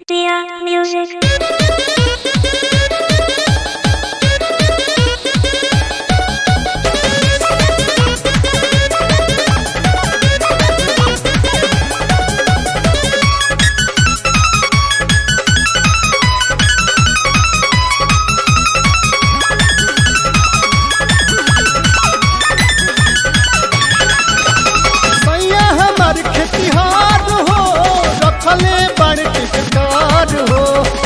Dear music. सैया हमार खेतिहार हो रखले बड़ टिकटार हो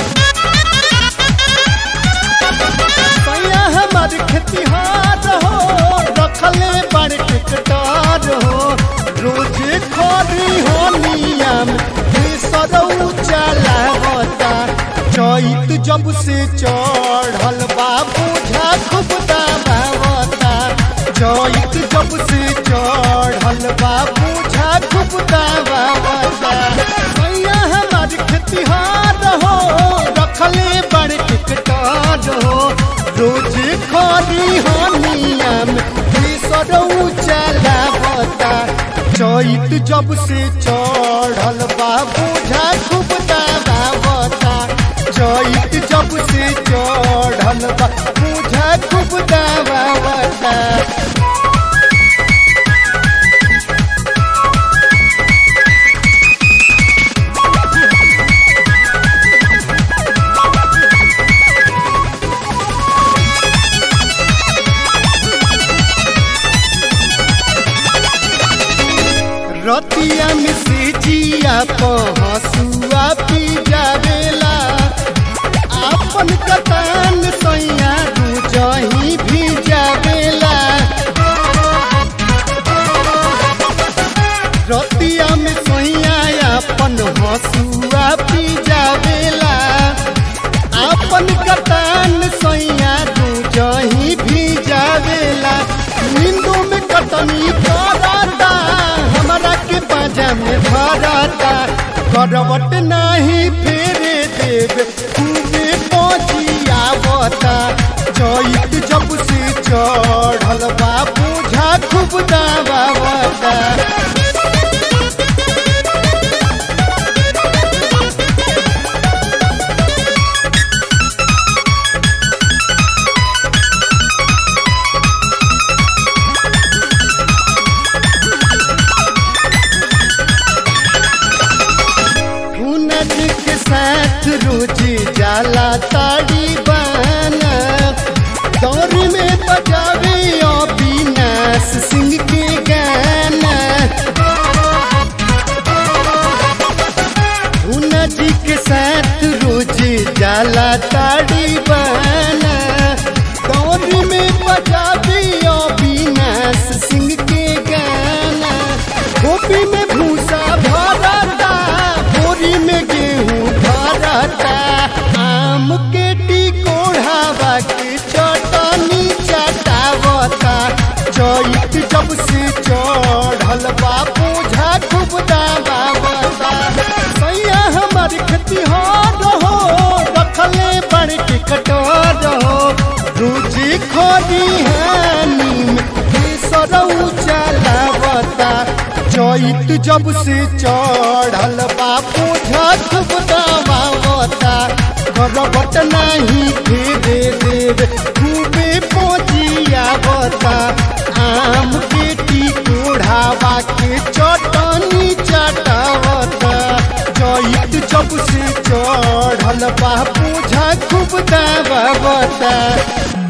सैया हमार खेतिहार हो रखले बड़ टिकटार हो रोजे खरी हो नियम सरऊ चलावता चैत जब से चढ़ल बाबू खूब दबावता चैत जब से चढ़ल बाबू खूब दबावता सैया हमार खेतिहार हो रखले बड़ टिकटार हो रोज खरी हो नियम सरऊ चलावता चैत जब से चढ़ल बाबू खूब दबावता चैत जब से चढ़ल बाबू खूब दबावता रतिया में से जिया पहसुआ पी जावेला आपन कतान सैया दू जही भी जावेला रतिया में सैया अपन हसुआ पी जावेला आपन कतान सैया दू जही भी जावेला नींदू में कटनी करता हमरा के बाजा में भरता करवट नाही फेरे देव खूबे पहुँचियावता चैत जब से चढ़ल बाबू झा खूब दबावता हुनर के साथ रोजी जाला ताड़ी बाना दौर में बजावे अविनाश सिंह के गाना हुनर जी के साथ रोजी जाला ताड़ी बाना दौर में बजावे अविनाश सिंह के गाना गोपी में भूसा भरता बोरी में गेहूं भरता आम के टिकोढ़ावा के चटनी चटावता चैत जब से चढ़ल बापू खूब दबावता सैया हमार खेतिहार हो रखले बड़ टिकटार हो रोजी खोदी हानी में सरऊ चलावता चैत जब से चढ़ल बापू खूब दबावता करबट नाही फेरे देव खूबे पहुँचियावता आम के टिकोढ़ावा के चटनी चटावता चैत जब से चढ़ल बापू खूब दबावता